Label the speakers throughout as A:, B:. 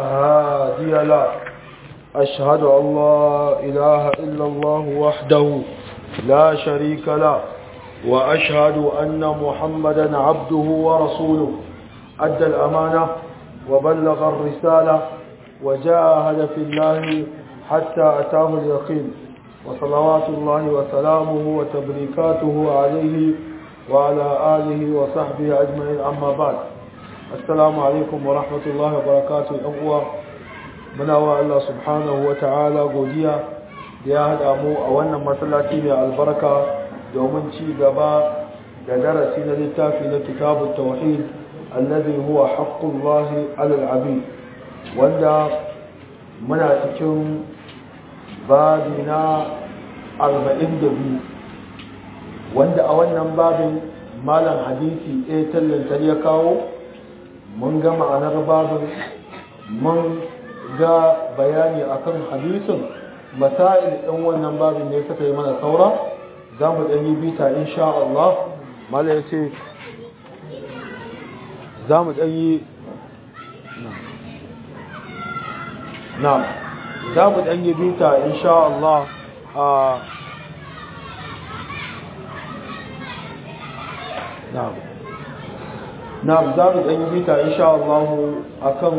A: هادي له أشهد أن لا إله إلا الله وحده لا شريك له وأشهد أن محمدا عبده ورسوله أدى الأمانة وبلغ الرسالة وجاهد في الله حتى أتاه اليقين وصلوات الله وسلامه وتبريكاته عليه وعلى آله وصحبه أجمعين أما بعد السلام عليكم ورحمة الله وبركاته أقوى muna wa Allah subhanahu wa ta'ala godiya da ya haɗa mu a wannan masallaci mai albarka domin ci gaba da darasi na littafi na kitabun tauhid allazi huwa haqqullahi alal abid wanda muna cikin babi na 42 wanda a wannan babin malam hadisi ɗaya tallantar ya kawo mun ga ma'anar babin mun ga bayani akan hadisin masail ɗin wannan babin ne suka yi mana saura za mu ɗan yi bita insha Allah mala ya ce za mu ɗan yi na za mu ɗan yi bita insha Allah a na na za mu ɗan yi bita insha Allah akan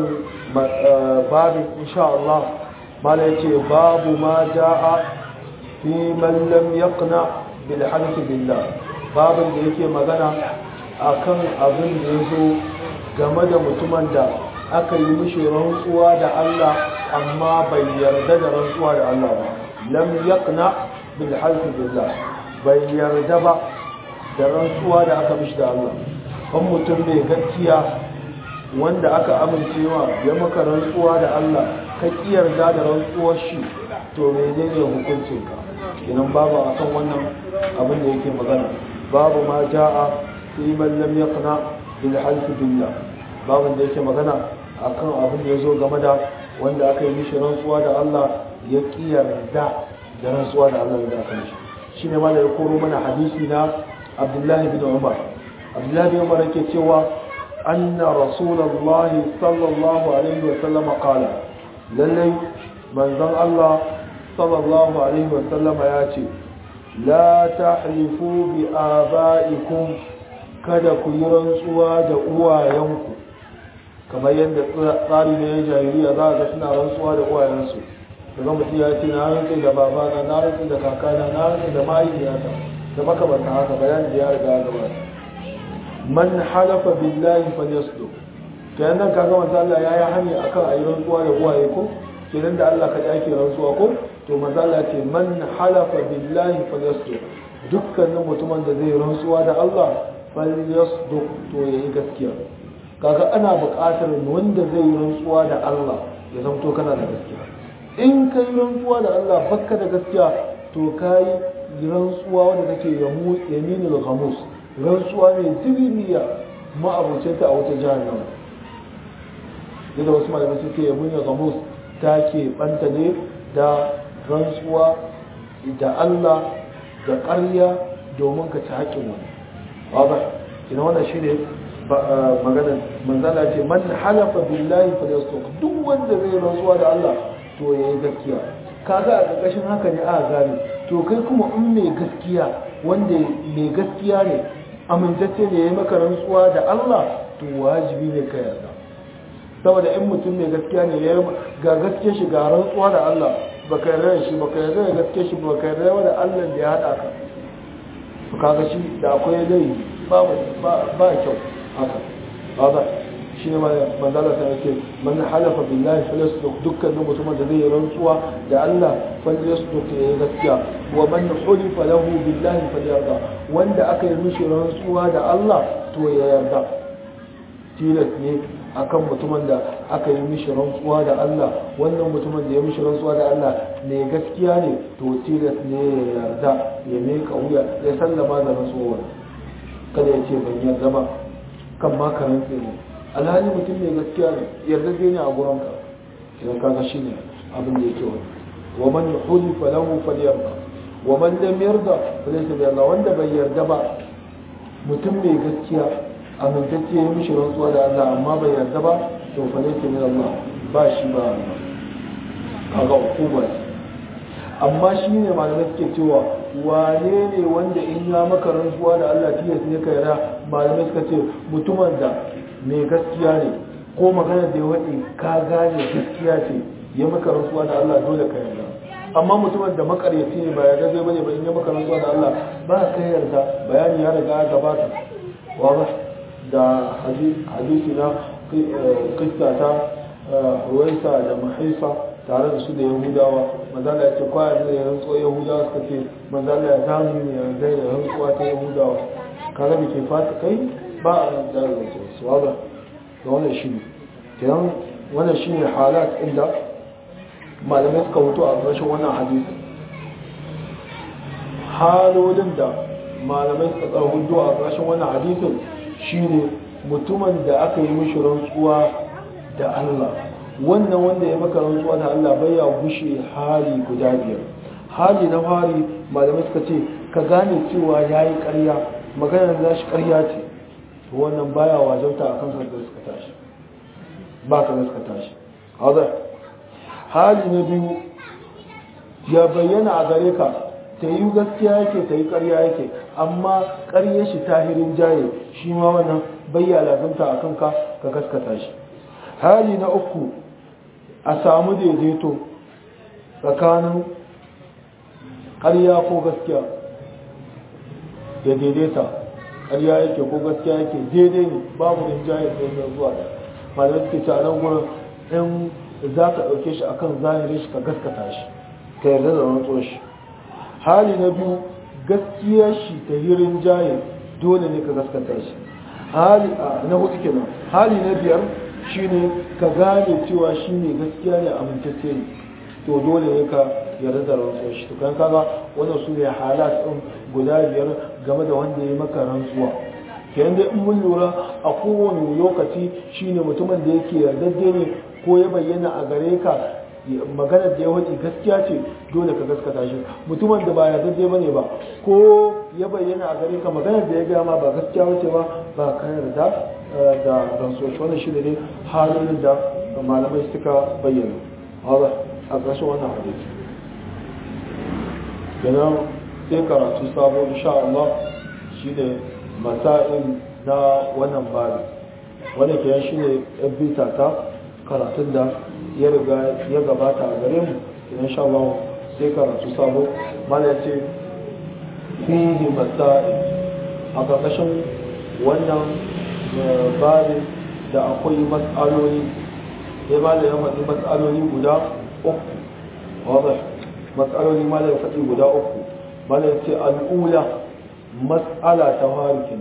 A: babin insha Allah mala yace babu ma jaa fi man lam yaqna bil halfi billah babin da yake magana akan abin da yazo game da mutumin da aka yi mishi rantsuwa da Allah amma bai yarda da rantsuwa da Allah ba lam yaqna bil halfi billah bai yarda ba da rantsuwa da aka mishi da Allah kan mutum mai gaskiya wanda aka amincewa ya maka rantsuwa da Allah ka kiyarda da rantsuwar shi to menene hukuncin ka idan babu akan wannan abin da yake magana babu ma jaa fi man lam yaqna bil half billah babu da yake magana akan abin da yazo game da wanda aka yi mishi rantsuwa da Allah ya kiyarda da rantsuwa da Allah da aka mishi shine ma da ya koro mana hadisi na Abdullahi bin Umar Abdullahi bin Umar yake cewa أن رسول الله صلى الله عليه وسلم قال للي من ذن الله صلى الله عليه وسلم ياتي لا تحلفوا بآبائكم kada ku yi rantsuwa da uwayenku kamar yadda tsari na ya jahiliya za a ga suna rantsuwa da uwayensu daga mutum ya ce na rantsu da babana na rantsu da kakana na rantsu da mahaifiyata da makamanta haka bayan da ya riga gabata man halafa billahi falyasdu kenan nan kaga manzo Allah yayi hani akan ayi rantsuwa da uwaye ko kenan da Allah kaɗai ake rantsuwa ko to manzo Allah ce man halafa billahi falyasdu dukkanin mutumin da zai rantsuwa da Allah falyasdu to yayi gaskiya kaga ana buƙatar wanda zai rantsuwa da Allah ya zamto kana da gaskiya in kai rantsuwa da Allah bakka da gaskiya to kai rantsuwa wanda take yaminul ghamus rantsuwa mai ziriniya ma'abuce ta a wata jahannama yadda wasu malamai suke yabon ya gamus ta ke banta ne da rantsuwa da Allah da ƙarya domin ka ci haƙƙin wani wadda kina wannan shi ne maganar manzala ce man halafa billahi falastok duk wanda zai rantsuwa da Allah to ya yi gaskiya kaga a ƙarƙashin haka ne a gane to kai kuma in mai gaskiya wanda mai gaskiya ne amintacce ne ya yi maka rantsuwa da Allah to wajibi ne ka yarda saboda in mutum mai gaskiya ne ya ga gaske shi ga rantsuwa da Allah baka yarda shi baka yarda da gaske shi baka yarda da Allah da ya hada ka to kaga shi da akwai dai ba ba kyau haka haka shi ne manzala ta yake man halafa billahi falyasduq dukkanin mutumin da zai yi rantsuwa da Allah falyasduq ya yi gaskiya wa man hulifa lahu billahi falyarda wanda aka yi mishi rantsuwa da Allah to ya yarda tilas ne akan mutumin da aka yi mishi rantsuwa da Allah wannan mutumin da ya mishi rantsuwa da Allah ne gaskiya ne to tilas ne ya yarda ya meka wuya ya sallama da rantsuwa kada ya ce ban yarda ba kan ma ka rantse ne alhali mutum mai gaskiya ne yarda zai ne a gurinka idan kaga shi ne abin da yake wani wa man hulifa lahu falyarda wa man lam yarda falaysa bi Allah wanda bai yarda ba mutum mai gaskiya amintacce ya mishi rantsuwa da Allah amma bai yarda ba to fa laysa min Allah ba shi ba kaga hukuma amma shi ne malamai suke cewa wane ne wanda in ya maka rantsuwa da Allah tilas ne ka yara malamai suka ce mutumin da mai gaskiya ne ko magana da ya waɗe ka gane gaskiya ce ya maka rantsuwa da Allah dole ka yarda amma mutumin da makaryaci ne ba ya gaze bane ba in ya maka rantsuwa da Allah ba ka yarda bayani ya riga ya gabata wa da hadisi na kista ta ruwaisa da mahaisa tare da su da yahudawa manzala ya ce kwaya da ya rantsuwa yahudawa suka ce manzala ya zamu ne ya zai da rantsuwa ta yahudawa kaga da ke fata kai ba a rantsuwa da su ba da wannan shi ne kenan wannan shi ne halat inda malamai suka hutu a ƙarshen wannan hadisi halolin da malamai suka tsara hudu a ƙarshen wannan hadisin shine mutumin da aka yi mishi rantsuwa da Allah wannan wanda ya maka rantsuwa da Allah bai ya gushe hali guda biyar hali na fari malamai suka ce ka gane cewa ya yi ƙarya maganar da shi ƙarya ce to wannan baya wajauta a kansa da suka tashi ba ka da suka tashi hali na biyu ya bayyana a gare ka ta yi gaskiya yake ta yi ƙarya yake amma ƙarya shi tahirin jaye shi ma wannan bayya lazimta a kanka ka gaskata shi hali na uku a samu daidaito tsakanin ƙarya ko gaskiya ya daidaita ƙarya yake ko gaskiya yake daidai ne babu rinjaye da ya zuwa da malamai suke ce a nan gurin in za ka ɗauke shi akan zahirin shi ka gaskata shi ka yarda da rantsuwar shi hali na biyu gaskiyar shi ta yi rinjaye dole ne ka gaskata shi hali na hudu kenan hali na biyar shine ka gane cewa shi ne gaskiya ne amintacce ne to dole ne ka yarda da rantsuwar shi to kan kaga wannan su ne halat ɗin guda biyar game da wanda ya maka rantsuwa kenan dai in mun lura a kowane lokaci shine mutumin da yake yardajje ne ko ya bayyana a gare ka maganar da ya wace gaskiya ce dole ka gaskata shi mutumin da ba yardajje bane ba ko ya bayyana a gare ka maganar da ya gama ba gaskiya wace ba ba ka yarda da rantsuwa wannan shi ne halin da malamai suka bayyana a ƙarshen wannan hadisi kenan sai karatu sabo insha Allah shine masail na wannan bari wanda ke shi ne bita ta karatun da ya riga ya gabata a gare mu idan sha Allah sai karatu sabo mana ya ce fihi masail a ƙarƙashin wannan bari da akwai matsaloli sai ma da ya faɗi matsaloli guda uku wadda matsaloli ma da ya faɗi guda uku mana ya ce al'ula matsala ta harikin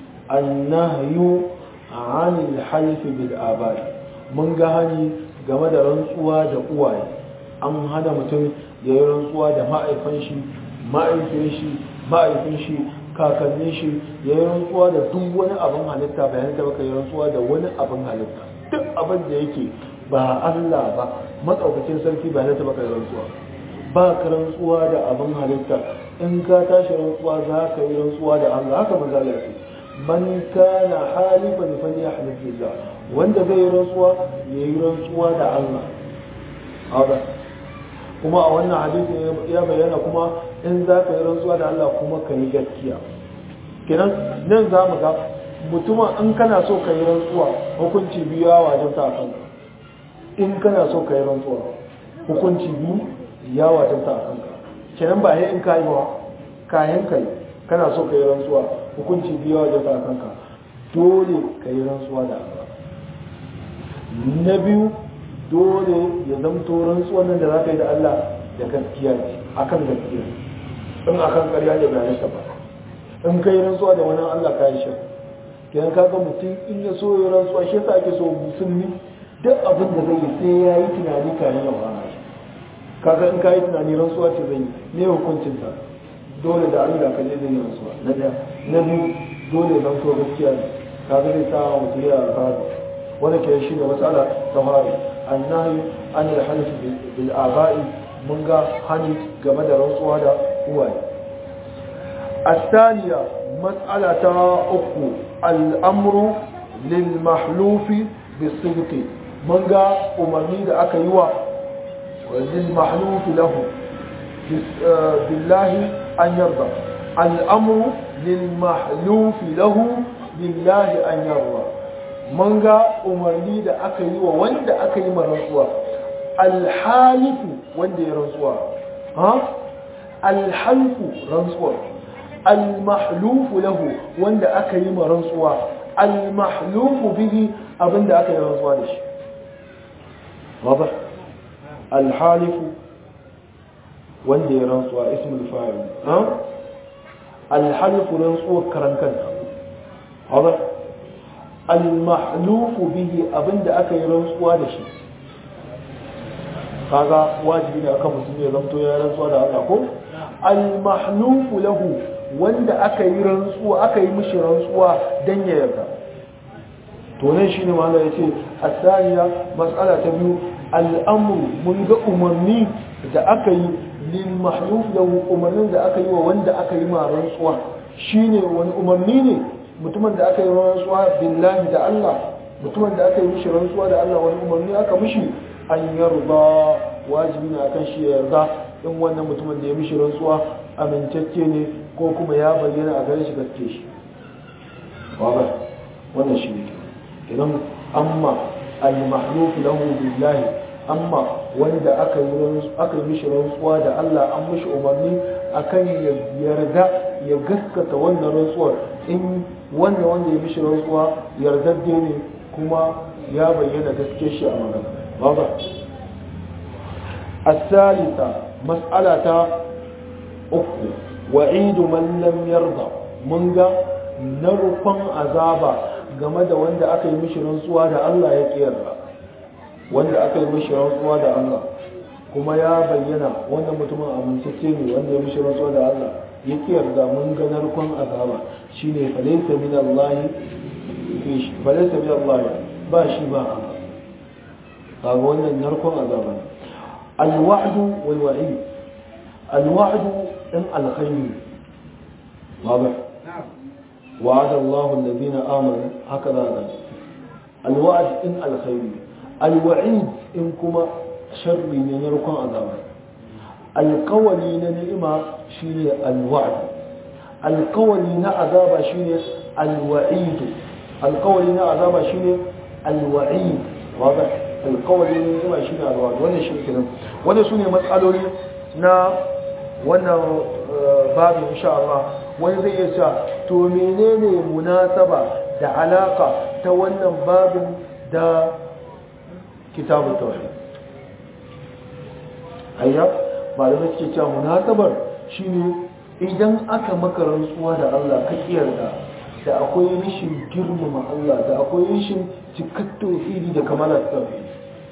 A: annahyu anil halifi bil abai mun ga hani game da rantsuwa da uwaye an hana mutum ya yi rantsuwa da ma'aifan shi ma'aifin shi ma'aifin shi kakannin shi ya yi rantsuwa da duk wani abin halitta bayan da baka yi rantsuwa da wani abin halitta duk abin da yake ba Allah ba matsaukakin sarki bayan da baka yi rantsuwa ba ka rantsuwa da abin halitta in ka tashi rantsuwa za ka yi rantsuwa da Allah haka manzala ce man kana halifan falyahlif billah wanda zai yi rantsuwa ya yi rantsuwa da Allah haka kuma a wannan hadisi ya bayyana kuma in za ka yi rantsuwa da Allah kuma ka yi gaskiya kenan nan za mu ga mutumin in kana so ka yi rantsuwa hukunci biyu ya wajen ta kanka in kana so ka yi rantsuwa hukunci biyu ya wajen ta kanka kenan ba in ka yi ba kayan kai kana so ka yi rantsuwa hukunci biyu wajen ta kanka dole ka yi rantsuwa da Allah na biyu dole ya zamto rantsuwan nan da za ka yi da Allah da gaskiya ne akan gaskiya in akan ƙarya ne bayan sa ba in ka yi rantsuwa da wani Allah ka yi shi kenan ka ga mutum in ya so ya rantsuwa shi yasa ake so musulmi duk abin da zai yi sai ya yi tunani kayan ya fara shi kaga in ka yi tunani rantsuwa ce zai yi ne hukuncin ta dole da Allah ka je zai yi rantsuwa na da na biyu dole zan so gaskiya ne kaga zai sa mutum ya alfahari wanda ke shi ne matsala ta fari annahi an yi halif bil aba'i mun ga hani game da rantsuwa da uwaye الثانية مسألة أخو الأمر للمحلوف بالصدق mun ga umarni da aka yi wa lil mahluf lahu billahi an yarda al'amru lil mahluf lahu billahi an yarda mun ga umarni da aka yi wa wanda aka yi marantsuwa alhalifu wanda ya rantsuwa ha alhalfu rantsuwa almahlufu lahu wanda aka yi marantsuwa almahlufu bihi abinda aka yi rantsuwa da shi واضح الحالف wanda ya rantsuwa ismul fa'il ha الحلف rantsuwa karan kanta واضح المحلوف به abinda aka yi rantsuwa da shi kaga wajibi ne akan musulmi ya zanto ya rantsuwa da Allah ko al-mahluf lahu wanda aka yi rantsuwa aka yi mishi rantsuwa dan ya yarda to nan shine mallan yace asaniya mas'ala ta biyu al-amru mun ga umarni da aka yi lil mahluf lahu umarnin da aka yi wa wanda aka yi ma rantsuwa shine wani umarni ne mutumin da aka yi rantsuwa billahi da Allah mutumin da aka yi mishi rantsuwa da Allah wani umarni aka mishi an yarda wajibi ne akan shi ya yarda in wannan mutumin da ya mishi rantsuwa amintacce ne ko kuma ya bayyana a gare shi gaske shi wabar wannan shi ne idan amma al-mahluf lahu billahi amma wanda aka yi aka yi mishi rantsuwa da Allah an mishi umarni akan ya yarda ya gaskata wannan rantsuwar in wannan wanda ya mishi rantsuwa yardadde ne kuma ya bayyana gaske shi a magana واضح الثالثة مسألة أخرى وعيد من لم يرضى منغا نرفن عذابا game da wanda aka yi mishi rantsuwa da Allah ya kiyarda wanda aka yi mishi rantsuwa da Allah kuma ya bayyana wanda mutumin amintacce ne wanda ya mishi rantsuwa da Allah ya kiyarda mun ga narkon azaba shine falaysa min Allah falaysa min Allah ba shi ba Allah kaga wannan narkon azaba ne alwa'du wal wa'id alwa'du in alkhayr واضح وعد الله الذين آمنوا هكذا الوعد إن الخير الوعيد إن كما شر ينركم عذابا القولي نعمة شيء الوعد القولي عذاب شيء الوعيد القولي عذاب شيء الوعيد واضح alkawari ne zama shi ne alwadu wannan shi kenan wannan su ne matsaloli na wannan babu insha Allah wani zai iya cewa to menene munasaba da alaka ta wannan babin da kitabun tauhid ayya malamai suke cewa munasabar shine idan aka maka rantsuwa da Allah ka kiyarda da akwai rishin girmama Allah da akwai rishin cikar tauhidi da kamalar tauhidi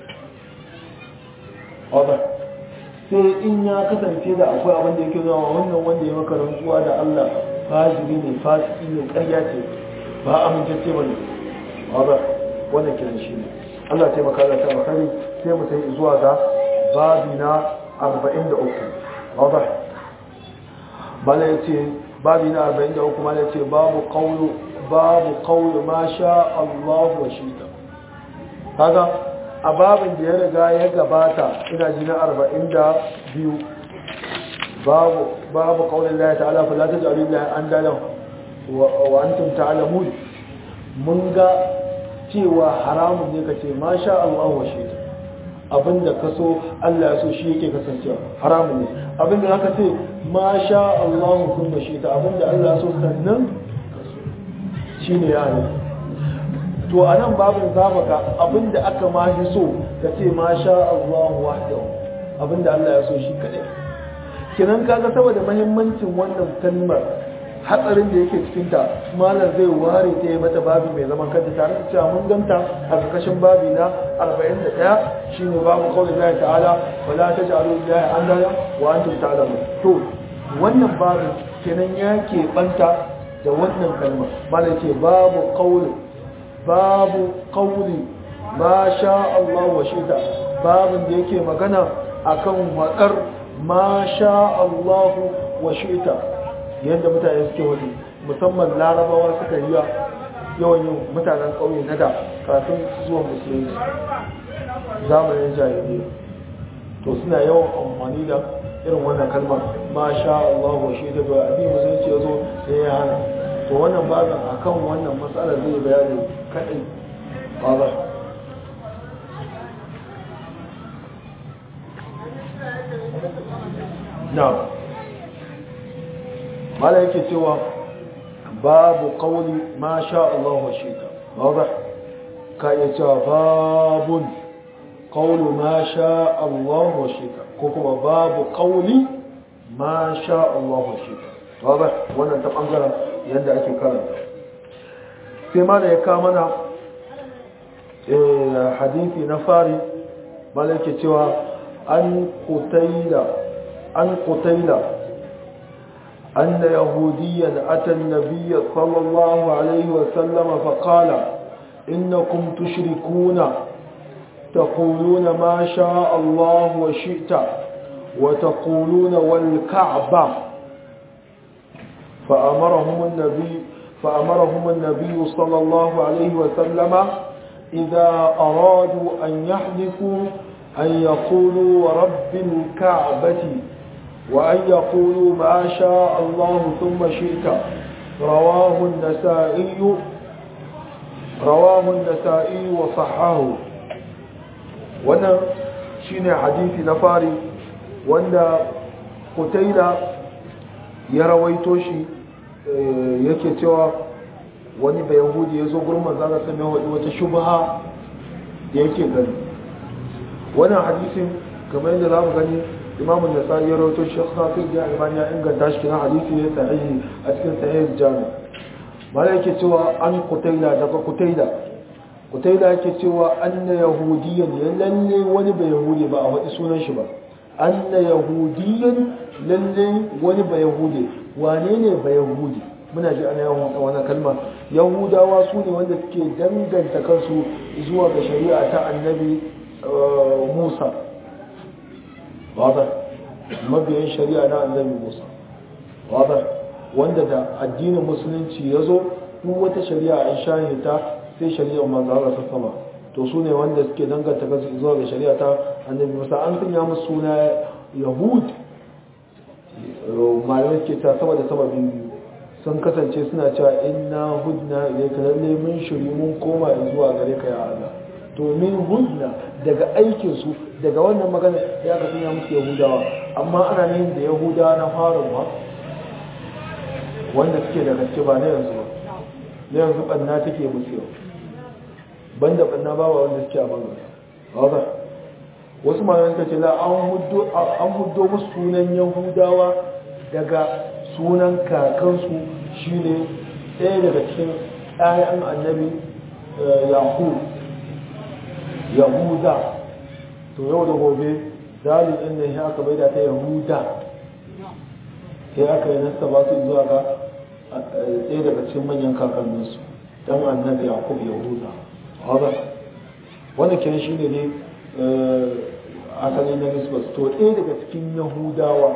A: wadda sai in ya kasance da akwai abin da yake zama wannan wanda ya maka rantsuwa da Allah fajiri ne fasiki ne ƙarya ce ba amintacce ba ne wadda wannan kiran shi ne Allah ta maka da ta makari sai mu sai zuwa ga babi na 43 wadda bala ya ce babi na 43 mala ya ce babu qawlu babu qawlu ma sha Allah wa shita kaga a babin da ya riga ya gabata ina ji na arba'in da biyu babu babu kaunin laya ta'ala fa la ta jari laya an dalan wa antum ta'lamun mun ga cewa haramun ne kace masha Allah wa shi abinda ka so Allah ya so shi yake kasancewa haramun ne abinda zaka ce masha Allah kun shi ta abinda Allah ya so sannan shine ya ne to a nan babin zamaka abinda aka ma shi so ka ce ma sha Allah wahdahu abinda Allah ya so shi kadai kinan kaga saboda muhimmancin wannan kalmar hatsarin da yake cikin ta malam zai ware ta yi mata babi mai zaman kanta tare da cewa mun ganta a ƙarƙashin babi na 41 shine babu qawli Allah ta'ala wala taj'alu lillahi andada wa antum ta'lamun to wannan babin kenan ya ke banta da wannan kalmar malam ce babu qawli babu ƙauli ma sha Allah wa shida babin da yake magana akan waƙar ma sha Allah wa shida yadda mutane suke wani musamman larabawa suka yi yawan yin mutanen ƙauye na da kafin zuwa musulunci zamanin jahiliya to suna yawan amfani da irin wannan kalma ma sha Allah wa shi da doya abin musulunci ya zo sai ya hana to wannan bazan akan wannan matsalar zai bayani kadai ba na mala yake cewa babu qawli ma sha Allah wa shi ta wadah ka iya cewa babun qawlu ma sha Allah wa shi ta ko kuma babu qawli ma sha Allah wa shi ta wadah wannan ta bangaren yadda ake karanta sai ma da ya kama na hadithi na fari mala yake cewa an qutayla an qutayla أن يهوديا أتى النبي صلى الله عليه وسلم فقال إنكم تشركون تقولون ما شاء الله وشئت وتقولون والكعبة فأمرهم النبي فأمرهم النبي صلى الله عليه وسلم إذا أرادوا أن يحلفوا أن يقولوا ورب الكعبة وأن يقولوا ما شاء الله ثم شئت رواه النسائي رواه النسائي وصححه وانا شين حديث نفاري وانا قتيلة يرويتوشي yake cewa wani bai yahudi ya zo gurin manzana sami wata shubha da yake gani wannan hadisin kamar yadda za mu gani imamu da tsari ya rawato shi hafiz da albani ya inganta shi na hadisi ne sahihi a cikin sahih jami mala yake cewa an kutaila daga kutaila kutaila yake cewa anna yahudiyan ya lalle wani bai yahudi ba a wadi sunan shi ba anna yahudiyan lalle wani bai yahudi wane ne bai yahudi muna ji ana yawan wannan kalma yahudawa su ne wanda suke danganta kansu zuwa ga shari'a ta annabi musa واضح mabiyan shari'a na annabi Musa wadah wanda da addinin musulunci yazo duk wata shari'a an shahe ta sai shari'ar manzo Allah ta sama to su ne wanda suke danganta kansu zuwa ga shari'a ta annabi Musa an sanya musu suna Yahud malamai ke ta sama da sababin biyu sun kasance suna cewa inna hudna ilayka lalle mun shiri mun koma zuwa gare ka ya Allah to min hudna daga aikinsu daga wannan magana ya ka sanya musu yahudawa amma ana yin da yahudawa na farin ma wanda suke da gaske ba na yanzu ba na yanzu banna take musu yau banda banna ba wanda suke a bangare wasu malamai suka ce la an huddo musu sunan yahudawa daga sunan kakansu shine ɗaya daga cikin ɗayan annabi yaqub yahuda to yau da gobe dalil ɗin nan ya aka maida ta yahuda sai aka yi nasta ba su zuwa ga ɗaya daga cikin manyan kakanninsu dan annabi yaqub yahuda haza wanda ke shi ne ne asali na nisbas to ɗaya daga cikin yahudawa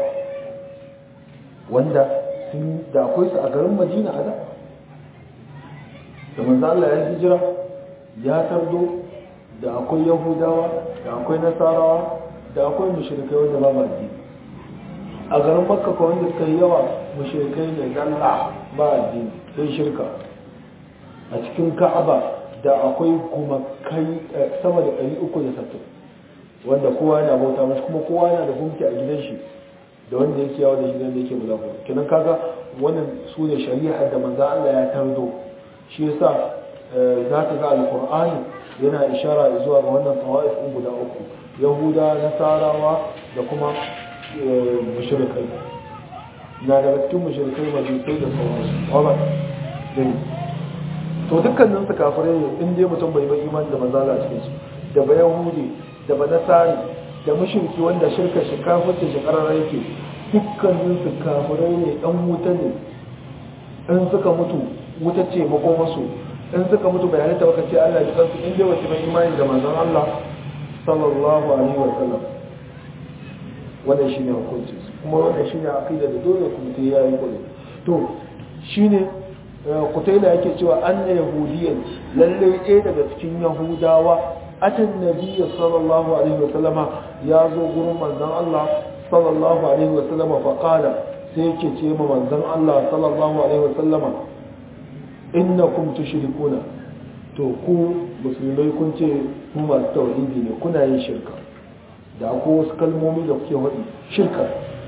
A: wanda sun da akwai su a garin madina a da da manzo Allah ya hijira ya tardo da akwai yahudawa da akwai nasarawa da akwai mushrikai wanda ba addini a garin makka ko wanda suka yi yawa mushrikai ne zalla ba addini sai shirka a cikin ka'aba da akwai kuma kai sama da 360 wanda kowa yana bauta mashi kuma kowa yana da gunki a gidan shi da wanda yake yawo da gidan da yake bulago kenan kaga wannan su ne shari'a da manzo Allah ya tardo shi yasa za ka ga alqur'ani yana ishara zuwa ga wannan tawa'if ɗin guda uku yahuda nasarawa da kuma mushrikai na daga cikin mushrikai majusai da sauransu wala dai to dukkanin su kafirai ne in dai mutum bai bai imani da manzala cikin su da ba yahudi da ba nasari da mushriki wanda shirka shi kafirta shi karara yake dukkanin su kafirai ne dan wuta ne in suka mutu wuta ce makomasu in suka mutu bai halitta baka ce Allah ya kansu in dai wace mai imani da manzon Allah sallallahu alaihi wa sallam wannan shine hukunci kuma wannan shine aqida da dole ku mutum ya yi kullu to shine kutaila yake cewa anna yahudiyan lalle ɗaya daga cikin yahudawa atan nabiyyi sallallahu alaihi wa sallama ya zo gurin manzon Allah sallallahu alaihi wa sallama fa qala sai yake ce ma manzon Allah sallallahu alaihi wa sallama innakum tushrikuna to ku musulmai kun ce ku masu tauhidi ne kuna yin shirka da ko wasu kalmomi da kuke waɗi shirka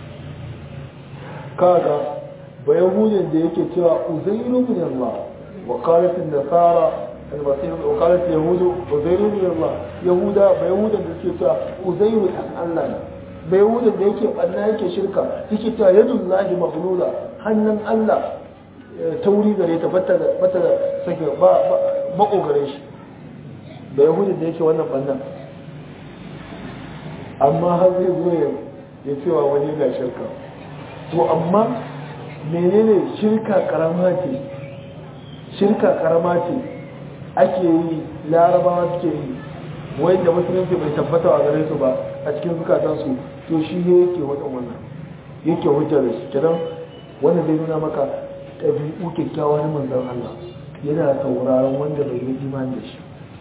A: kaga ba yahudin da yake cewa uzairu min Allah wa qalat an-nasara al-masih wa qalat yahudu uzairu min Allah yahuda ba yahudin da yake cewa uzairu dan Allah ne ba yahudin da yake banna yake shirka yake cewa yadullahi maghlula hannun Allah tauri gare ta bata bata sake ba makogare shi ba yahudin da yake wannan bannan amma har zai zo ya cewa wani na shirka to amma menene shirka karama ce shirka karama ce ake yi larabawa suke yi wanda musulunci bai tabbata a gare su ba a cikin zukatansu to shi ne yake wadan wannan yake hujjar da shi kiran wanda zai nuna maka ɗabi'u kyakkyawa na manzon Allah yana sauraron wanda bai yi imani da shi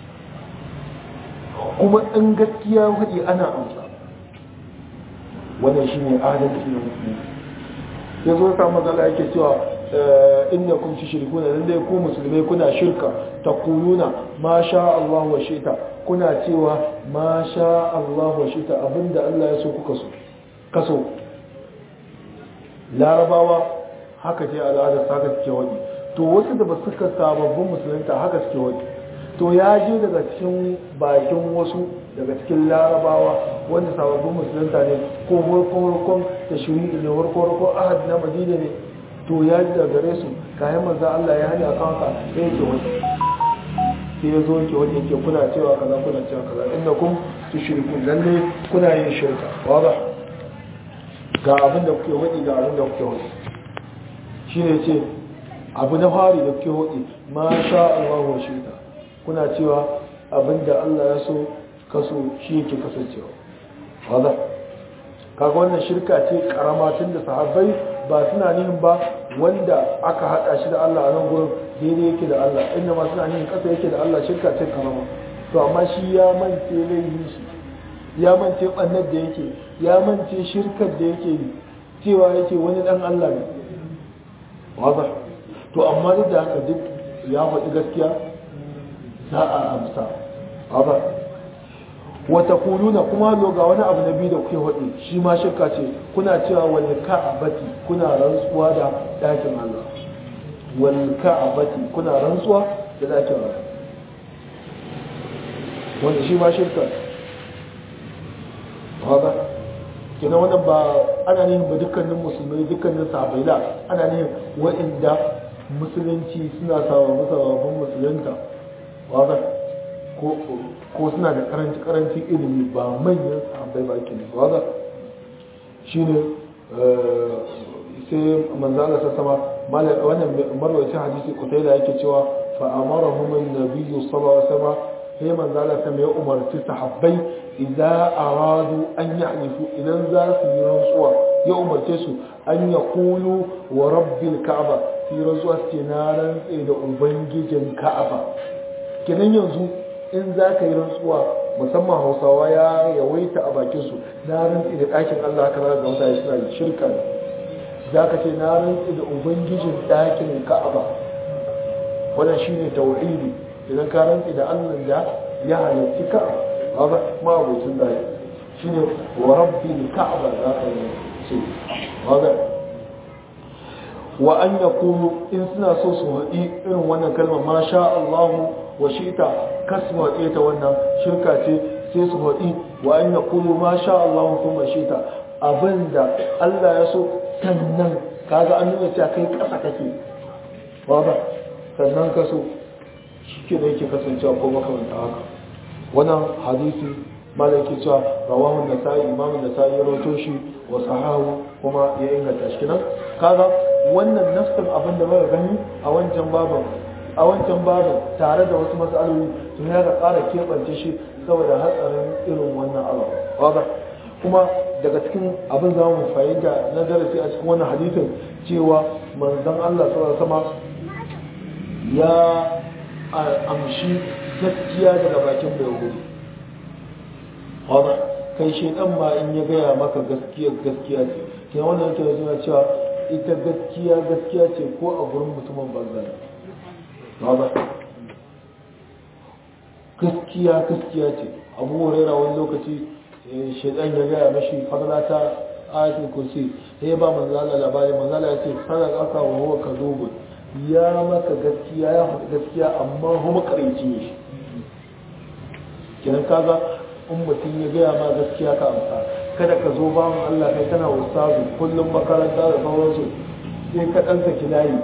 A: kuma in gaskiya waje ana amsa wannan shine adalci na musulunci ya zo ta matsala yake cewa inda kun ci shirku na lallai ku musulmai kuna shirka ta kuluna ma sha Allah wa shita kuna cewa ma sha Allah wa shita abinda Allah ya so kuka so kaso larabawa haka ce al'adar haka suke wani to wasu da ba suka sababbin musulunta haka suke wani to ya je daga cikin bakin wasu daga cikin larabawa wanda sababbin musulunta ne ko warkon da shiri ne warkon ahad na madina ne to ya ji daga gare su kayan manzan Allah ya hanyar kan haka sai yake wani sai ya zo yake wani yake kuna cewa kaza kuna cewa kaza inda kun su shirku lalle kuna yin shirka wada ga abin da kuke wadi ga abin da kuke wadi shine ce abu na fari da kuke wadi ma sha Allah wa shirka kuna cewa abinda Allah ya so kaso shi yake kasancewa wadda kaga wannan shirka ce karama tun da sahabbai ba suna nihin ba wanda aka hada shi da Allah a nan gurin daidai yake da Allah inda ma suna nihin kasa yake da Allah shirka ce karama to amma shi ya mance laifin shi ya mance bannar da yake ya mance shirkar da yake yi cewa yake wani dan Allah ne wadda to amma duk da haka duk ya faɗi gaskiya za a amsa ba wata kuluna kuma ga wani abu na biyu da kuke haɗe shi ma shirka ce kuna cewa wani ka'abati kuna rantsuwa da ɗakin Allah wani ka'abati kuna rantsuwa da ɗakin Allah wanda shi ma shirka ba kina wannan ba ana nihin ba dukkanin musulmai dukkanin sahabai da ana nihin waɗanda musulunci suna sababbin sababbin musulunta wadda ko suna da karanci karanci ilimi ba manyan sahabbai ba ke ne wadda shi ne sai manzana sa sama wannan marwacin hadisi kutai da yake cewa fa'amara humin na biyu saba sama sai manzana sama ya umarci sahabbai idan aradu an yi hanifu idan za su yi rantsuwa ya umarce su an ya kulu wa rabbil ka'aba su yi rantsuwa su ce na rantse da ubangijin ka'aba kenan yanzu in za ka yi rantsuwa musamman hausawa ya yawaita a bakinsu na rantsi da ɗakin allah ka ga mutane suna da shirka za ka ce na rantsi da ubangijin ɗakin ka'aba wannan shi ne tauhidi idan ka rantsi da allah da ya halarci ka'aba ba ma abokin da shi ne wa rabbi ka'aba za ka yi ce wa an yakunu in suna so su haɗi irin wannan kalmar ma sha Allahu wa shita kasu haɗe ta wannan shirka ce sai su haɗi wa an yakunu ma sha Allahu kuma shita abinda Allah ya so sannan kaga an nuna cewa kai ƙasa kake ba ba sannan ka so shi ke da yake kasancewa ko makamanta haka wannan hadisi malaki cewa rawahu nasa'i imamu nasa'i ya rawato shi wa sahahu kuma ya inganta shi kenan kaga wannan nafsin abin da muka gani a wancan baban a wancan baban tare da wasu mas'aloli to ya ga ƙara keɓance shi saboda hatsarin irin wannan abu kaga kuma daga cikin abin za mu fahimta na darasi a cikin wannan hadisin cewa manzon Allah sallallahu alaihi wasallam ya amshi gaskiya daga bakin bai wuri kai shaidan ma in ya gaya maka gaskiya gaskiya ce ke wannan yake suna cewa ita gaskiya gaskiya ce ko a gurin mutumin banza ba gaskiya gaskiya ce abu huraira wani lokaci shaidan ya gaya mashi fadla ta ayatul kursi sai ya ba manzala labari manzala ya ce sana aka wa huwa kadubun ya maka gaskiya ya faɗi gaskiya amma kuma karinci ne kenan kaga in mutum ya gaya ma gaskiya ka amsa kada ka zo bawan Allah kai kana ustazu kullum makaranta da sauransu sai ka ɗan saki layi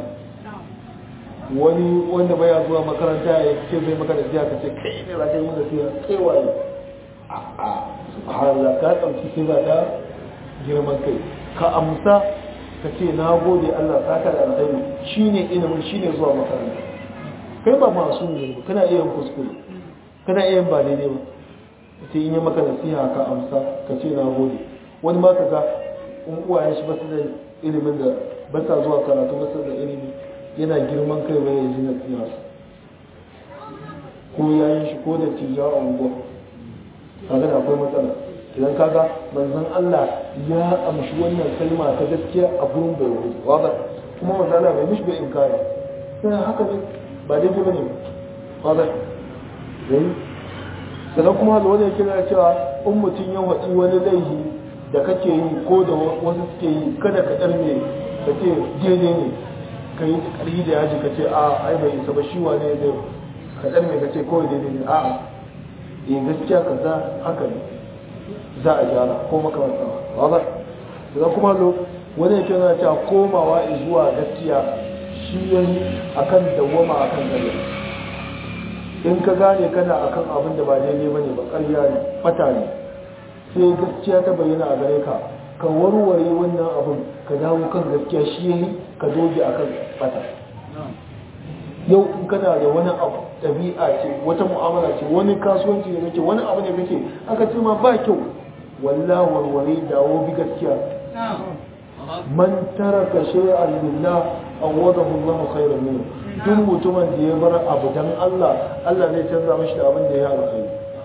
A: wani wanda baya zuwa makaranta ya ce zai maka da siya ka ce kai ne za ka yi maka siya kai waye a'a subhanallah ka ɗauki sifa ta girman kai ka amsa ka ce na gode Allah saka da alkhairi shine ilimin shine zuwa makaranta kai ba masu ne kana iya kuskure kana iya ba daidai ba sai in yi maka nasiha ka amsa ka ce na gode wani ma ka ga in uwayen shi ba su da ilimin da ba sa zuwa karatu ba su da ilimi yana girman kai bai yanzu nasiha ko yayin shi ko da tijawa a unguwa kaga da akwai matsala idan kaga manzon Allah ya amshi wannan kalma ta gaskiya a gurin bai wuce wanda kuma manzon Allah bai mishi bai inkari sai haka ne ba daidai bane wanda dai sannan kuma da wani yake na cewa in mutum ya waɗi wani laifi da kake yi ko da wasu suke yi kada ka ɗarme ka ce daidai ne ka yi ƙarfi da yaji ka ce a ai bai isa ba shi wane zai ka ɗarme ka ce kawai daidai ne a'a eh gaskiya ka za haka ne za a gyara ko makamanta ba ba da kuma lo wani yake na cewa komawa zuwa gaskiya shi yayi akan dawwama akan gare in ka gane kana akan abin da ba daidai ba ne ba ƙarya ne fata ne sai gaskiya ta bayyana a gare ka ka warware wannan abin ka dawo kan gaskiya shi yayi ka doge akan fata yau in kana da wani abu ɗabi'a ce wata mu'amala ce wani kasuwanci ne kake wani abu ne kake aka ce ma ba kyau wallah warware dawo bi gaskiya man taraka shay'an lillah awadahu Allah khairan minhu duk mutumin da ya bar abu dan Allah Allah zai canza mashi da abin da ya alkhairi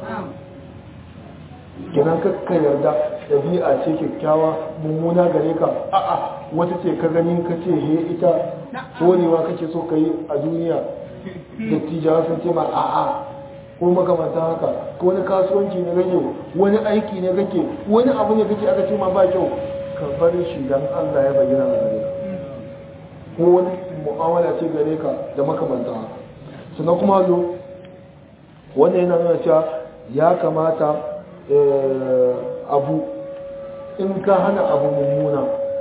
A: kenan kakka yarda ɗabi'a ce kyakkyawa mummuna gare ka a'a wata ce ka gani ka ce he ita horewa kake so ka yi a duniya da tijawa sun ce ma a'a ko makamanta haka ko wani kasuwanci ne kake wani aiki ne kake wani abu ne kake aka ce ma ba kyau ka bar shi dan Allah ya bayyana a gare ka ko wani mu'amala ce gare ka da makamanta haka sannan kuma zo wannan yana nuna cewa ya kamata abu in ka hana abu mummuna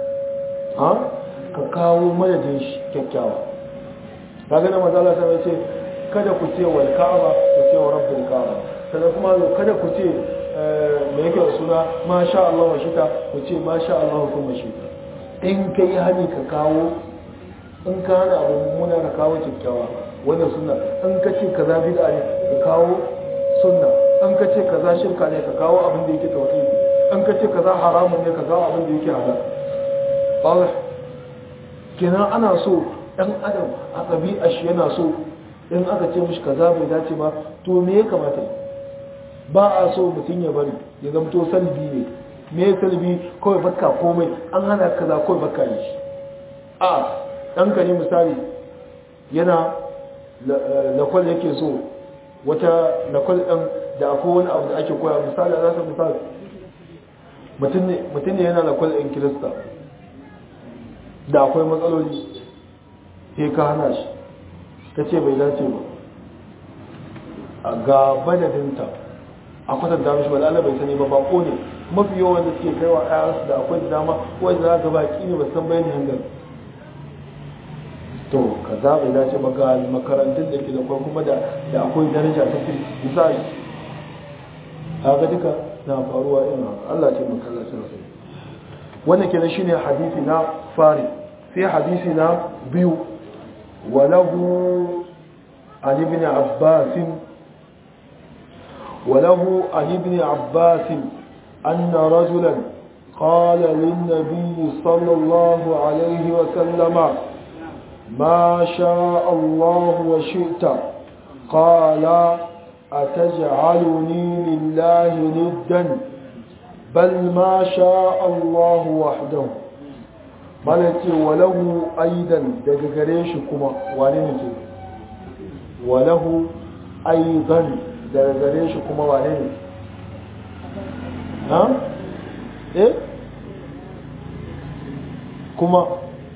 A: ka kawo madadin shi kyakkyawa ta gana mazala ta ce kada ku ce wal ka'aba ku ce wa rabbul ka'aba sannan kuma kada ku ce me yake da suna ma sha Allah wa shita ku ce ma sha Allah kuma shita in ka yi hani ka kawo in ka hana abu mummuna ka kawo kyakkyawa wannan sunna in ka ce kaza bid'a ne ka kawo sunna in ka ce kaza shirka ne ka kawo abin da yake tauhidi in ka ce kaza haramun ne ka kawo abin da yake halal ba kenan ana so dan adam a ɗabi'a shi yana so in aka ce mishi kaza bai dace ba to me ya kamata ba a so mutum ya bari ya zamto salbi ne me salbi kawai bakka komai an hana kaza kawai bakka ne shi a ɗanka ne misali yana lakwal yake so wata lakwal ɗan da akwai wani abu da ake koya misali a zasa misali mutum ne yana lakwal ɗin kirista da akwai matsaloli sai ka hana shi ta ce bai dace ba ga madadinta a kwatanta mishi ba lalata bai sani ba bako ne mafi yawan da suke kaiwa ayansu da akwai da dama wanda za ga baki ne ba san bayani hangar to ka za bai dace ba ga makarantun da ke da kwai kuma da akwai daraja ta fi misali haka duka na faruwa ina Allah ce makallacin sai wannan kenan shine hadisi na fari sai hadisi na biyu وله عن ابن عباس وله عن ابن عباس أن رجلا قال للنبي صلى الله عليه وسلم ما شاء الله وشئت قال أتجعلني لله ندا بل ما شاء الله وحده malaki walahu aidan daga gare shi kuma wane ne ke walahu aidan daga gare shi kuma wane ne ha eh kuma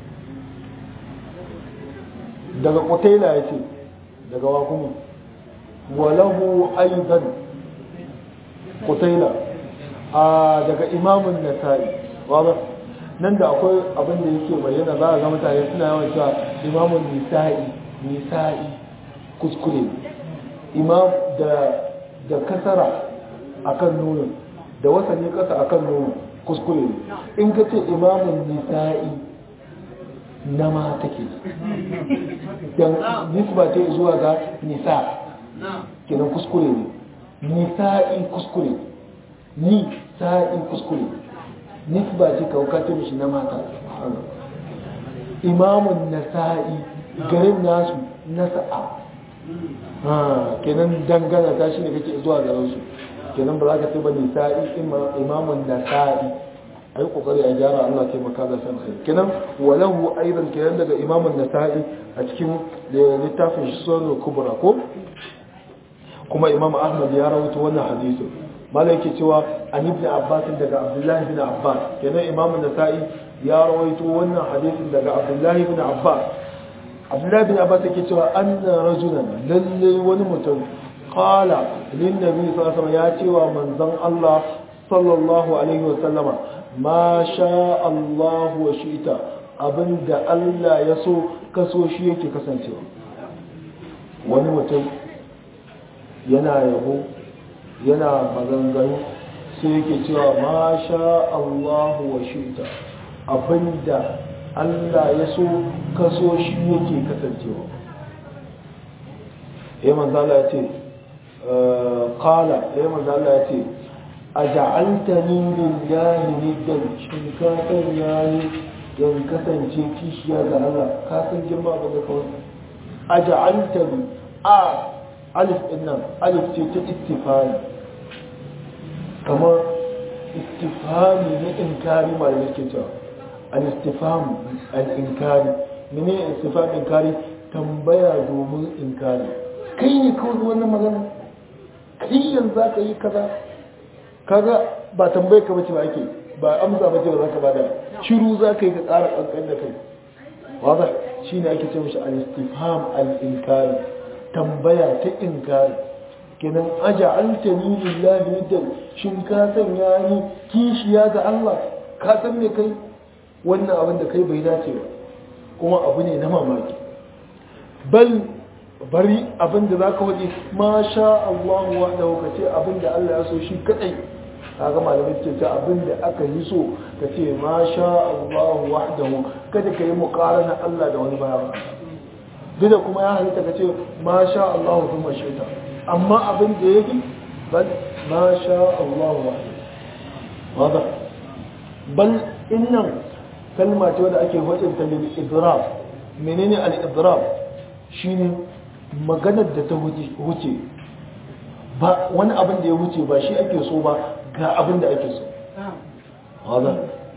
A: daga kutaila ya ce daga wa kuma walahu aidan kutaila a daga imamun nasa'i wadda nan da akwai abin da yake bayyana za a ga mutane suna yawan cewa imamun nisa'i nisa'i kuskure imam da da kasara akan nuna da wasani kasa akan nuna kuskure in ka ce imamun nisa'i na ma take don nisba ce zuwa ga nisa kenan kuskure ne nisa'i kuskure ni sa'i kuskure nisba ce kaukata mishi na mata imamun nasa'i garin nasu nasa'a kenan dangana ta shi ne kake zuwa garin su kenan ba za ka ce ba nisa'i imamun nasa'i a yi kokari a gyara Allah ke maka da san sai kenan walahu aidan kenan daga imamun nasa'i a cikin littafin sunan kubra ko kuma imam ahmad ya rawaito wannan hadisi malai yake cewa an ibn abbas daga abdullahi bin abbas kenan imam nasa'i ya rawaito wannan hadisin daga abdullahi bin abbas abdullahi bin abbas yake cewa anna rajulan lalle wani mutum qala lin nabi sallallahu alaihi wasallam ya cewa manzon Allah sallallahu alaihi wasallama ma sha Allah wa shi'ta abinda Allah ya so kaso shi yake kasancewa wani mutum yana yabo yana maganganu sai yake cewa ma sha Allahu wa shi'ta abinda Allah ya so kaso shi yake kasancewa ya manzala ya ce kala ya manzala ya ce a ja'altani lillahi niddan shin ka sanya ni yan kasance kishiya ga Allah ka san girma ga kawai a ja'altani a alif din nan alif ce ta istifani kamar istifami na inkari malamai ke cewa al-istifam al-inkari mene istifam inkari tambaya domin inkari kai ne kawai wannan magana kai yanzu za ka yi kaza kaga ba tambayar ka bace ba ake ba amsa bace ba za ka bada shiru za ka yi ka ƙara ƙanƙan da kai wanda shi ne ake ce mashi al-istifam al-inkari tambaya ta inkari kenan aja altani lillahi nidan shin ka sanya ni kishiya ga Allah ka san me kai wannan abin da kai bai dace ba kuma abu ne na mamaki bal bari abin da zaka waje ma sha Allah wahdahu ka ce abin da Allah ya so shi kadai kaga malamai ce ta abin da aka yi so ka ce ma sha Allah wahdahu kada ka yi muqarana Allah da wani bayan duk da kuma ya halitta ka ce ma sha Allah thumma shaita amma abin da yake bal ma sha Allah wahdahu wada bal innan kalma ce wadda ake wajen lil idrab menene al idrab shine maganar da ta wuce ba wani abin da ya wuce ba shi ake so ba ga abin da ake so wada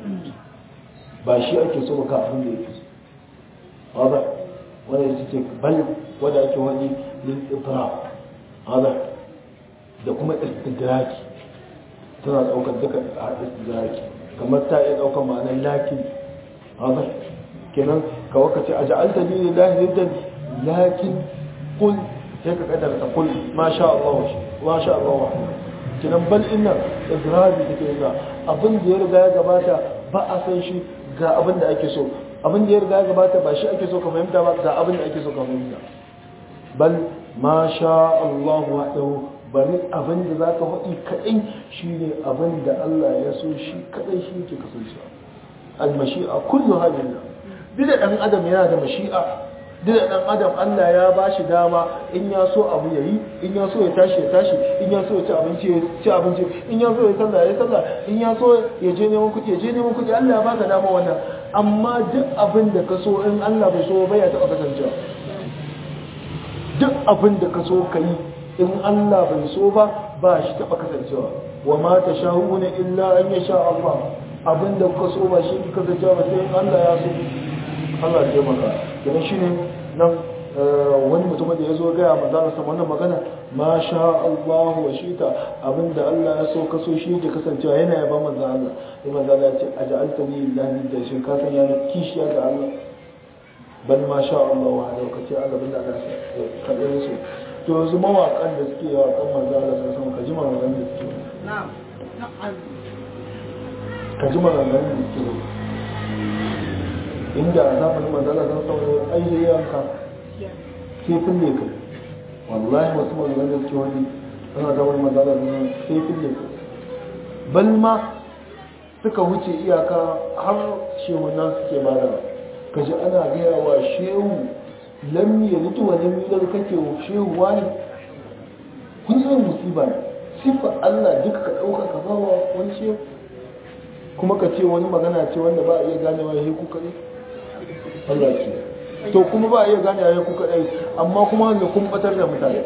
A: ba shi ake so ba ga abin da yake so wada wanda ya ce bal wadda ake wani lil idrab wada da kuma istidraki tana daukar duka a istidraki kamar ta iya daukar ma'anar lakin haka kenan ka waka ce a ja'alta ni lillahi niddan lakin kul sai ka kadar ta kul ma sha Allah wa sha Allah wa kenan bal inna izrabi take ga abin da ya riga ya gabata ba a san shi ga abin da ake so abin da ya riga ya gabata ba shi ake so ka fahimta ba ga abin da ake so ka fahimta bal ma sha Allah wahdahu bari abin da za ka faɗi kaɗai shi ne abin da Allah ya so shi kaɗai shi ke kasancewa almashi'a kullu halin duk da ɗan adam yana da mashi'a duk da ɗan adam Allah ya ba shi dama in ya so abu ya yi in ya so ya tashi ya tashi in ya so ya ci abinci ya ci abinci in ya so ya sallah ya sallah in ya so ya je neman kuɗi ya je neman kuɗi Allah ya baka dama wannan amma duk abin da ka so in Allah bai so bai ya taɓa kasancewa duk abin da ka so ka yi in Allah bai so ba ba shi taɓa kasancewa wa ma ta sha'una illa an ya sha Allah abin da ka so ba shi kasancewa ba sai in Allah ya so Allah ya maka kenan shine nan wani mutum da ya zo gaya manzo Allah wannan magana ma sha Allah wa shita abinda Allah ya so ka so shi yake kasancewa yana yaba manzo Allah sai manzo Allah ya ce aj'alta ni lillahi da shi ka san yana kishiya ga Allah bal ma sha Allah wa hada kace Allah bin Allah ya kalle su to yanzu mawakan da suke yawa kan manzo Allah sai san ka ji maganganun da suke na'am ka ji maganganun da suke inda a zamanin manzo Allah sai san ayyayanka sai fille ka wallahi wasu mazalar da suke wani suna da wani mazalar da sai fille ka bal ma suka wuce iyaka har shehunan suke bada ka ji ana gaya wa shehu lam ya mutu wa lam yulad kake shehu wani kun yi musiba ne sifa Allah duka ka dauka ka ba wa wani shehu kuma ka ce wani magana ce wanda ba a iya ganewa ya ku kare Allah ke to kuma ba a iya gane ya ku kadai amma kuma wanda kun batar da mutane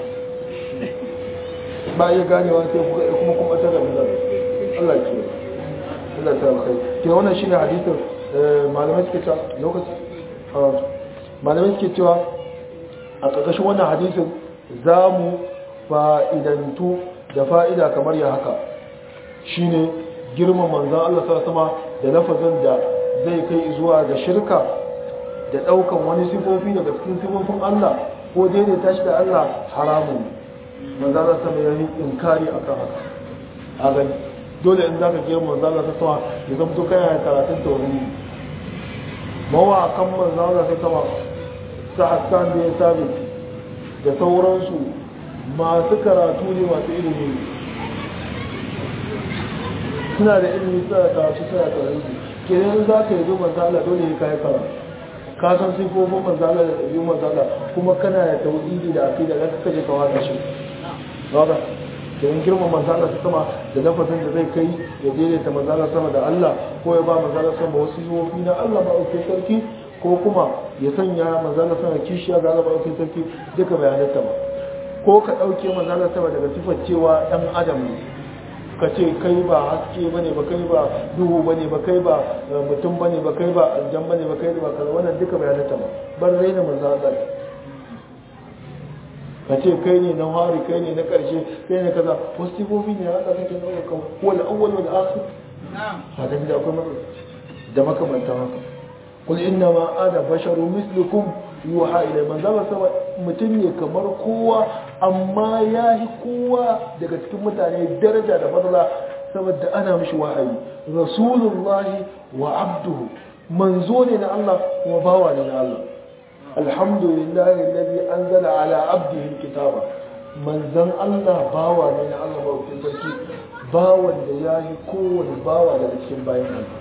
A: ba a iya ganewa sai ku kadai kuma kun batar da mutane Allah ke Allah ta kai ke wannan shine hadisin malamai suke cewa lokaci malamai suke cewa a ƙarƙashin wannan hadisin za mu fa'idantu da fa'ida kamar ya haka shine girman manzan Allah sa sama da lafazin da zai kai zuwa ga shirka da ɗaukan wani sifofi daga cikin sifofin Allah ko daidaita shi da Allah haramun manzan sama ya yi inkari a kan haka a gani dole in za ka girma manzan Allah sama ya zamto kana karatun taurari mawakan manzan Allah sama sa hassan da ya sabi da sauransu masu karatu ne masu ilimi suna da ilimi suna da karatu suna da karatu kenan za ka yi zo manzala dole ya kayi karatu ka san sifofin manzala da ɗabi'un manzala kuma kana da tauhidi da aqida da kaka je ka wada shi ba kenan girma manzala ta sama da lafazin da zai kai ya daidaita manzala sama da Allah ko ya ba manzala sama wasu sifofi na Allah ba auke sarki ko kuma ya sanya manzala sama kishiya ga Allah ba auke sarki duka bayananta ba ko ka ɗauke manzala sama daga sifar cewa ɗan adam ne ka ce kai ba haske bane ba kai ba duhu bane ba kai ba mutum bane ba kai ba aljan bane ba kai ba kaza wannan duka bayananta ba bar raina manzala ka ce kai ne na hari kai ne na ƙarshe kai ne kaza wasu sifofi ne Allah kake ɗauka kan wal awwal wal akhir a da da akwai matsala da makamantan haka kul inna ma ana basharu mislukum yuha ilai man zama sama mutum ne kamar kowa amma ya yi kowa daga cikin mutane daraja da fadla saboda ana mishi wahayi rasulullahi wa abduhu manzo ne na Allah kuma bawa ne na Allah alhamdulillahi alladhi anzala ala abdihi alkitaba manzon Allah bawa ne na Allah ba ku sarki bawan da ya yi kowane bawa daga cikin bayan Allah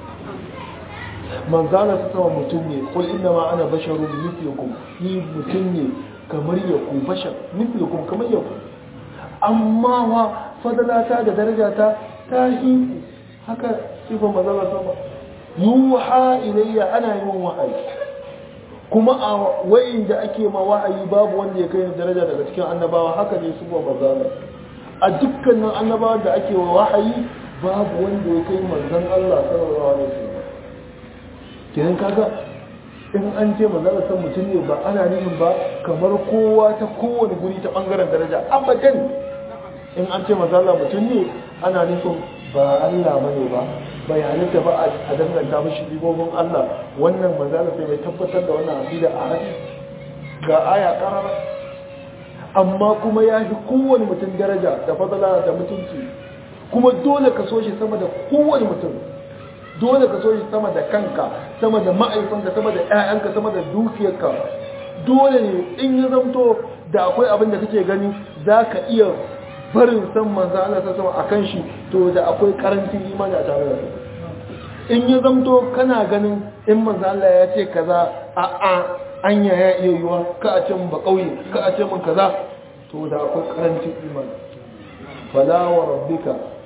A: manzana su sama mutum ne kul inna ma ana basharun mithlukum ni mutum ne kamar ya ku bashar mithlukum kamar ya ku amma wa fadalata da darajata ta yi haka sifan manzana sama yuha ilayya ana yin wahayi kuma a wayin da ake ma wahayi babu wanda ya kai daraja daga cikin annabawa haka ne sifan manzana a dukkanin annabawa da ake wa wahayi babu wanda ya kai manzon Allah sallallahu alaihi wasallam kenan kaga in an ce manzala san mutum ne ba ana nufin ba kamar kowa ta kowane guri ta bangaren daraja abadan in an ce manzala mutum ne ana nufin ba Allah bane ba bai halitta ba a danganta mashi ribobin Allah wannan manzala sai mai tabbatar da wannan aqida a hadisi ga aya karara amma kuma ya fi kowane mutum daraja da fadala da mutunci kuma dole ka so shi sama da kowane mutum dole ka so shi sama da kanka sama da ma'aikanka sama da 'ya'yanka sama da dukiyarka dole ne in ya zamto da akwai abin da kake gani za ka iya barin san manzan Allah ta sama a kan shi to da akwai karancin imani a tare da in ya zamto kana ganin in manzan Allah ya ce kaza a a anya ya iya yiwa ka a ce mun ba kauye ka a ce mun kaza to da akwai karancin imani fala wa rabbika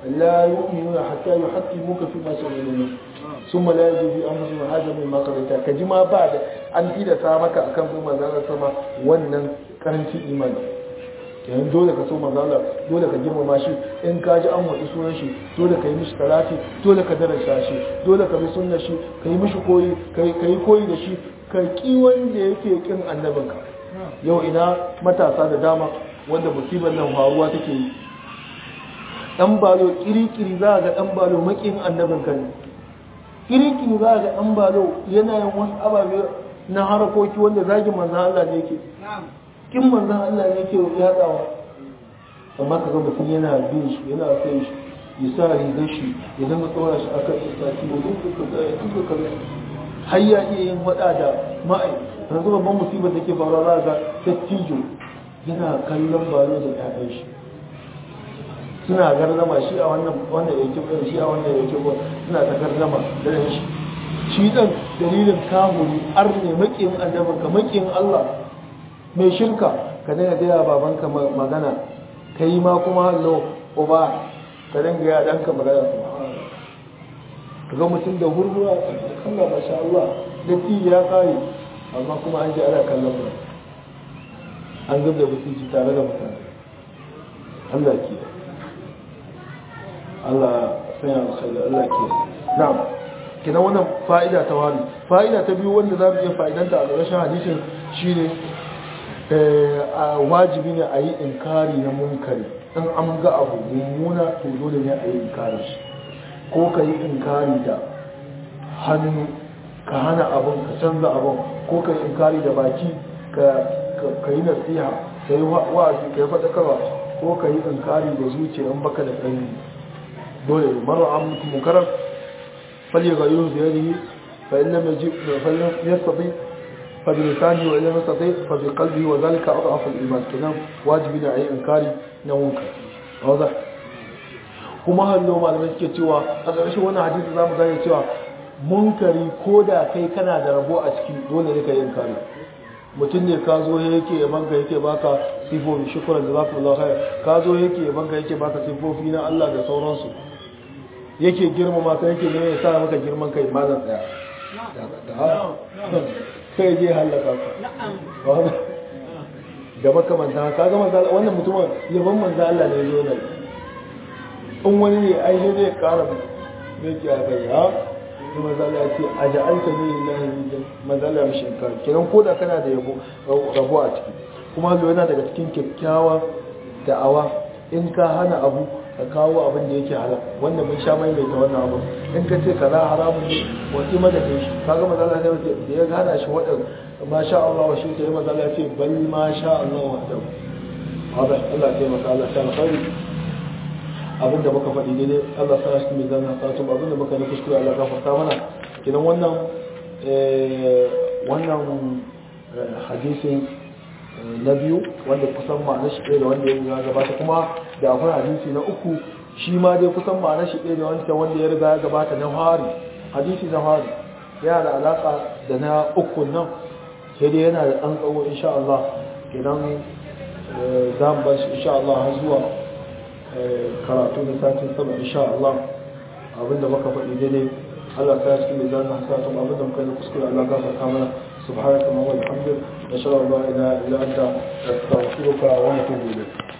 A: la yu'minuna hatta yuhaqqimuka fi ma shajara summa la yajidu fi anfusihim haja mimma qadaita ka ji ma ba da an tilasta maka akan bin manzon sama wannan karancin imani yayin dole ka so manzala dole ka girmama shi in ka ji an waɗi sunan shi dole ka yi mishi talati dole ka daraja shi dole ka bi sunnar shi ka yi mishi koyi ka yi koyi da shi ka ki wanda yake kin annabinka yau ina matasa da dama wanda musibar nan faruwa take yi dan balo kirikiri za ga dan balo makin annabinka ne kirikiri za ga dan balo yana yin wasu ababe na harakoki wanda zagin manzan Allah ne yake kin manzan Allah ne yake yatsawa amma kaga mutum yana bin shi yana sai shi ya sa rigar shi ya zama tsora shi akan istati ya duka kaza ya duka kaza har ya iya yin wada da ma'ai yanzu babban musibar da ke faruwa za ga dattijo yana kallon balo da ƴaƴan shi suna gardama shi a wannan wanda ya ke bai shi a wannan ya ke bai suna ta gardama da shi shi dan dalilin kamuri arne makiyin annabin ka makiyin Allah mai shirka ka dinga gaya babanka magana kai ma kuma hallo uba ka dinga ya danka magana ka ga mutum da hurhura Allah masha Allah da ti ya kai amma kuma an ji ana kallon mu an zubda mutunci tare da mutane Allah ke Allah sanya alkhairi Allah ke na'am kina wannan fa'ida ta wani fa'ida ta biyu wanda za mu iya fa'idanta a ƙarshen hadisin shine wajibi ne a yi inkari na munkari in an ga abu mummuna to dole ne a yi inkari shi ko ka yi inkari da hannu ka hana abin ka canza abin ko ka yi inkari da baki ka yi nasiha ka yi wa'azi ka yi faɗakarwa ko ka yi inkari da zuciya in baka da ƙarfi dole mara an mutu munkarar فليغيره بيده فإن لم يجب فلم يستطيع فبلسانه وإن لم يستطيع فبقلبه وذلك أضعف الإيمان كلام واجب أي إنكاري نمونك واضح kuma hallo malamai suke cewa a ƙarshen wannan hadisi za mu gane cewa munkari ko da kai kana da rabo a ciki dole ne ka yi inkari mutum ne ka zo yake yaban ka yake baka sifofi shukran da zaku Allah khair ka zo yake yaban ka yake baka sifofi na Allah da sauransu yake girmama ka yake ne ya sa maka girman kai malam tsaya kai je halaka ka da makamanta ka ga manzo wannan mutumin yaban manzo Allah ne zo nan in wani ne ai sai zai kara ne ki a kai ha sai manzo Allah ya ce aja'alta ni lillahi manzo Allah ya mishi ka kiran koda kana da yabo rabo a ciki kuma yana daga cikin kyakkyawa da'awa in ka hana abu ka kawo abin da yake halal wanda mun sha mai mai ta wannan abu in ka ce kaza haramun ne wasi madadin shi kaga maza Allah sai da ya gana shi wadan ma sha Allah wa shi ta yi maza Allah ce bal ma sha Allah wa da hada Allah ya maka Allah ta alkhairi abin da muka faɗi daidai Allah sa shi mai zanna sa tun abin da muka yi kuskure Allah gafarta mana kidan wannan wannan hadisin na biyu wanda kusan ma'anar shi ɗaya da wanda ya gabata kuma da akwai hadisi na uku shi ma dai kusan ma'anar shi ɗaya da wanda wanda ya riga ya gabata na hari hadisi na hari yana da alaƙa da na uku nan sai dai yana da ɗan tsawo insha Allah idan za mu bar shi insha Allah har zuwa karatu na satin sama insha Allah abinda muka faɗi daidai Allah ta cikin mai zanen hasatun abinda muka yi kuskure Allah gafarta mana سبحانك اللهم وبحمدك نشهد ان لا اله الا انت نستغفرك ونتوب اليك